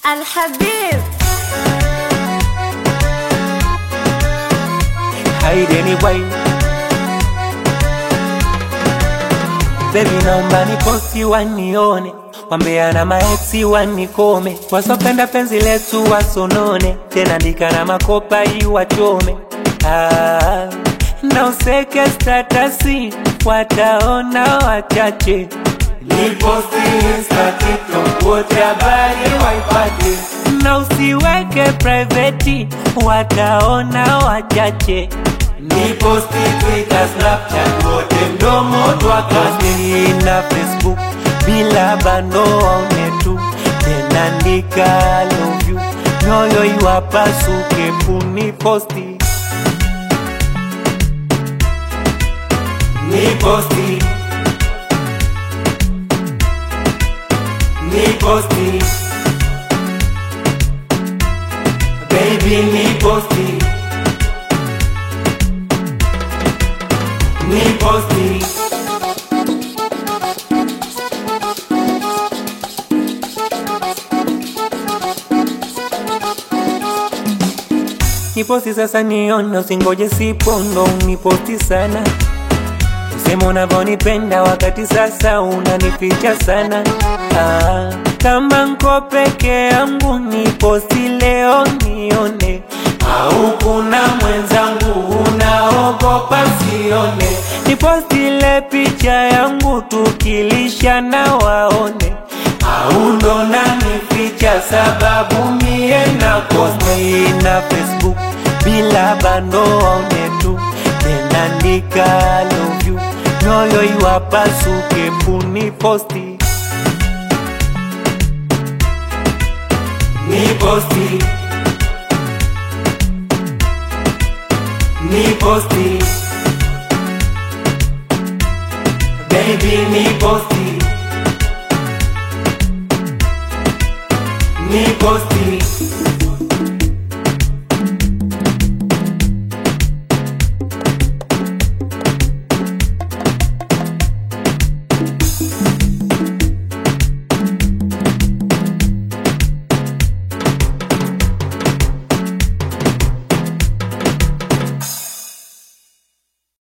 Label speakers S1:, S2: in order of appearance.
S1: الحبيب
S2: hide anyway. Baby, naomba niposti wanione, wambea na maeksi wanikome, wasopenda penzi letu wasonone, tena ndika na makopa iwachome. Ah, na useke statasi, wataona wachache. Niposti Insta, TikTok, wote habari waipate, na usiweke private, wataona wachache. Niposti Twitter, Snapchat, wote mdomo twakasi na Facebook bila bando waone tu, tena andika love you, nyoyo iwapasuke puniposti Niposti Niposti Baby niposti Niposti Niposti sasa nione, usingoje sipondo uniposti sana Usema unavyonipenda wakati sasa unanificha sana ah, kama nko peke yangu niposti leo nione, au kuna mwenzangu unaogopa sione? Niposti ile picha yangu tukilishana waone, au ndo nanificha sababu mie na posti na Facebook bila bando waone tu tena andika love you nyoyo iwapasuke puniposti niposti niposti baby niposti niposti